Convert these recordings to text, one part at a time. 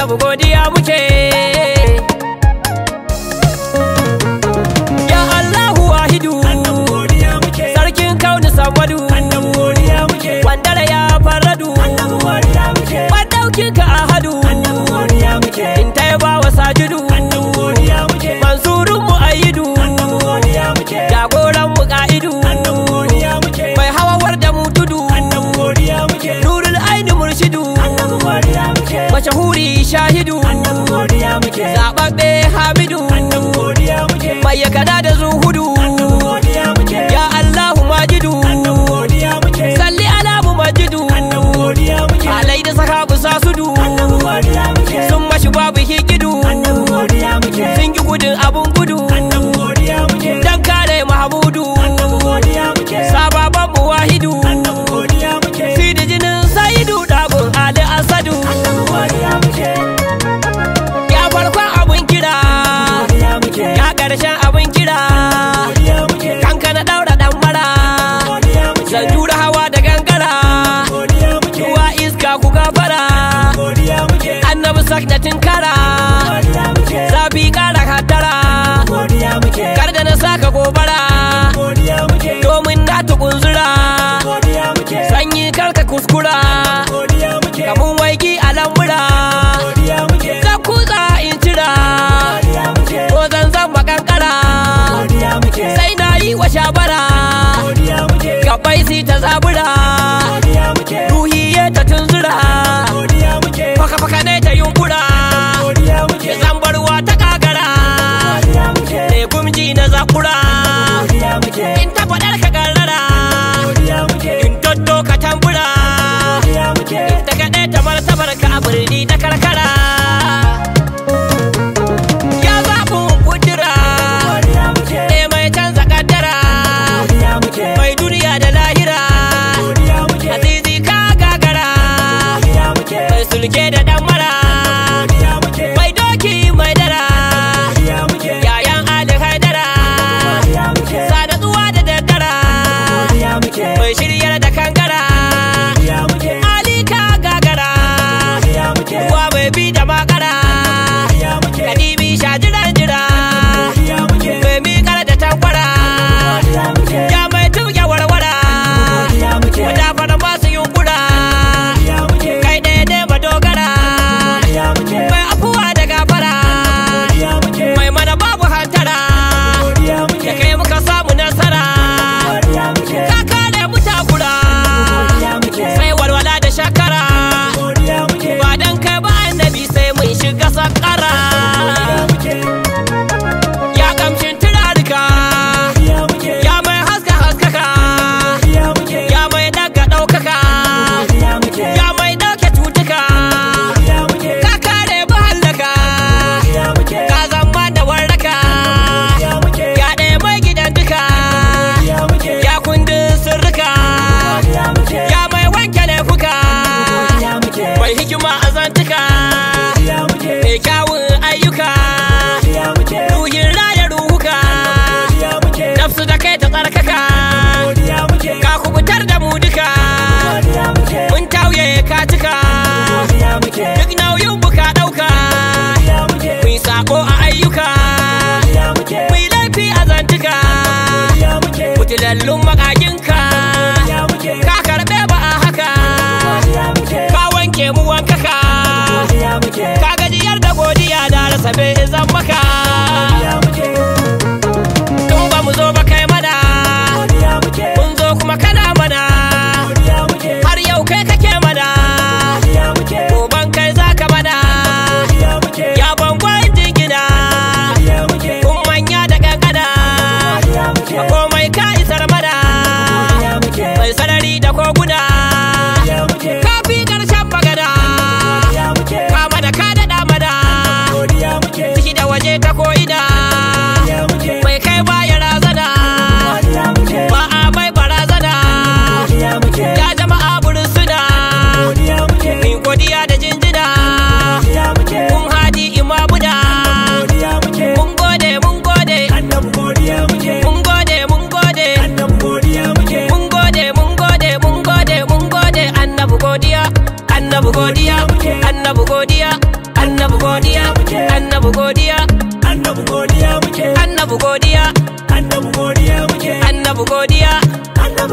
annabi godiya muke ya Allahu wahidu annabi godiya muke sarkin kauni samadu annabi godiya muke wandara ya faradu annabi godiya muke madaukin ka ahadu annabi godiya muke in ta yaba wa sajidu annabi godiya muke mansurun mu ayidu annabi godiya muke jagoran mu ka'idu annabi godiya muke mai hawawar da mu tudu annabi godiya muke nurul aini murshidu annabi godiya muke mashahuri shahidu annabi godiya muke zababbe hamidu annabi godiya muke mai yakada da zuhudu annabi godiya muke ya Allahu majidu annabi godiya muke salli ala mu majidu annabi godiya muke alai da sahabu sasudu annabi godiya muke sun mashi babu hikidu annabi godiya muke sun ki gudun abun gudu annabi godiya muke dan kare mahamudu annabi godiya muke sababan mu wahidu annabi godiya muke sidi jinin saidu dagun ali asadu annabi godiya muke ya farkon abun kira godiya muke ya karshen abun kira godiya muke kanka na daura dan mara godiya muke zan jura hawa da gangara godiya muke ruwa iska ku gafara godiya muke annabi sak da tinkara godiya muke zafi kara hattara godiya muke kar da na saka gobara godiya muke domin na tukunzura godiya muke sanyi karka kuskura godiya muke kamun waigi a lambura godiya muke zan kutsa in cira godiya muke ko zan zan makankara godiya muke sai na yi wa shabara godiya muke gabai si ta zabura godiya muke ruhi ya ta tunzura godiya muke faka faka ne ta yunkura godiya muke zambarwa ta kagara godiya muke ne gumji na zakura godiya muke in ta faɗar ka garrara godiya muke in totto ka tambura godiya muke daga ɗaya ta martabar ka a birni da karkara ya zaɓin kudura godiya muke ne mai canza kaddara godiya muke mai duniya da lahira godiya muke azizi ka gagara godiya muke mai sulke da dan mara godiya muke mai doki mai dara godiya muke yayan ali haidara godiya muke sada tsuwa da daddara godiya muke mai shiryar da kangara godiya muke ali ka gagara godiya muke ruwa mai bi da makara godiya muke kadibi shajiran jira godiya muke mai miƙar da tankwara godiya muke ya mai tuya warwara godiya muke wadafar masu yunkura godiya muke kai ɗaya ne madogara godiya muke mai afuwa da gafara godiya muke mai mana babu hantara godiya da muke kai muka samu nasara godiya muke ka kare mu takura godiya muke sai walwala da shakara godiya muke ba dan kai ba annabi sai mun shiga sakara godiya muke ya kamshin turarika godiya muke ya mai haska haskaka godiya muke ya mai daga ɗaukaka godiya muke ya mai ɗauke cutuka godiya muke ka kare mu hallaka godiya muke ka zama da warraka godiya muke ya ɗaya mai gidan duka godiya muke ya kundin sirrika godiya muke ya mai wanke laifuka godiya muke mai hikima a zantuka godiya muke mai kyawun ayyuka godiya muke ruhin raya ruhuka godiya muke nafsu da kai ta tsarkaka godiya muke ka kubutar da mu duka godiya muke mun tauye ka cika godiya muke duk nauyin buka ɗauka godiya muke mu yi sako a ayyuka godiya muke mu yi laifi a zantuka godiya muke mutilallun makaginka godiya muke ka karɓe ba a haka godiya muke ka wanke mu wankaka godiya muke ka gajiyar da godiya da rasa bai zan maka godiya muke in ba mu zo ba kai mana godiya muke mun zo kuma kana mana godiya muke har yau kai kake mana godiya muke goban kai zaka mana godiya muke ya bangon jingina godiya muke kun manya da kankana godiya muke komai ka isar mana godiya muke mai sarari da koguna godiya muke ka fi karshen magana godiya muke ka mana ka daɗa mana godiya muke ciki da waje ta ko'ina godiya muke mai kai baya razana godiya muke ba a mai barazana godiya muke ya jama'a burin suna godiya muke min godiya da jinjina godiya muke kun hadi imamuna godiya muke mun gode mun gode annabi godiya muke mun gode mun gode annabi godiya muke mun gode mun gode mun gode mun gode annabi godiya annabi godiya annabi godiya annabi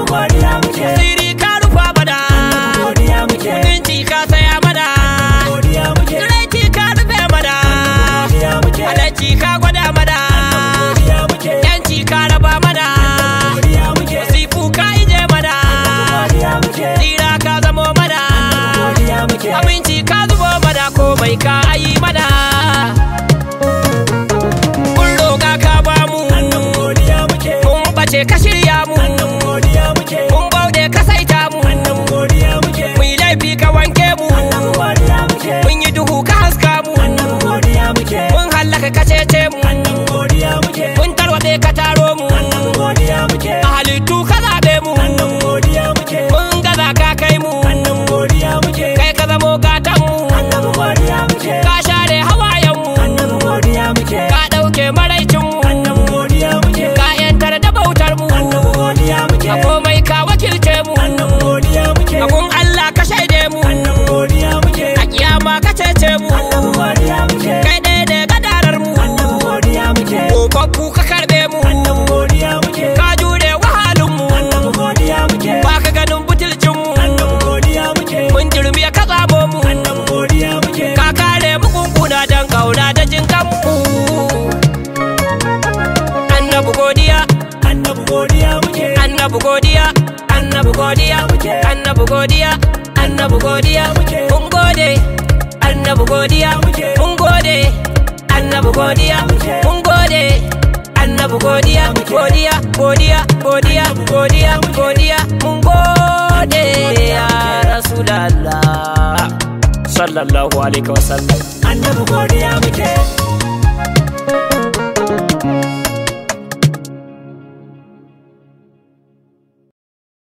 annabi godiya muke siri ka rufa mana godiya muke mutunci ka saya mana godiya muke tsiraici ka rufe mana godiya muke halacci ka gwada mana godiya muke yanci ka raba mana godiya muke sifu ka ije mana godiya muke tsira ka zamo mana godiya muke aminci ka zubo mana komai ka ayi mana mun roƙa ka ba mu annabi godiya muke mun bace ka shirya mu annabi godiya muke mun bauɗe ka saita mu annabi godiya muke mun yi laifi ka wanke mu annabi godiya muke mun yi duhu ka haska mu annabi godiya muke mun hallaka ka cece mu annabi godiya muke mun tarwatse ka taro mu annabi godiya muke a halittu ka zaɓe mu annabi godiya muke mun gaza ka kai mu annabi godiya muke kai ka zamo gatan mu annabi godiya muke ka share hawayen mu annabi godiya muke ka ɗauke maraicin mu annabi godiya muke ka yantar da bautar mu annabi godiya muke a komai ka wakilce mu annabi godiya muke a gun Allah ka shaide mu annabi godiya muke a kiyama ka cece mu annabi godiya muke kai ɗaya da gadarar mu annabi godiya muke Kokokku ka karɓe mu annabi godiya muke ka jure wahalin mu annabi godiya muke ba ka ganin butulcin mu annabi godiya muke mun jirmi ka tsamo mu annabi godiya muke ka kare mu kunkuna don kauna da jin kanmu annabi godiya annabi godiya muke annabi godiya annabi godiya annabi godiya annabi godiya mun gode annabi godiya mun gode annabi godiya mun gode annabi godiya godiya godiya godiya godiya godiya mun gode ya rasulallah sallallahu alaihi wasallam annabi godiya muke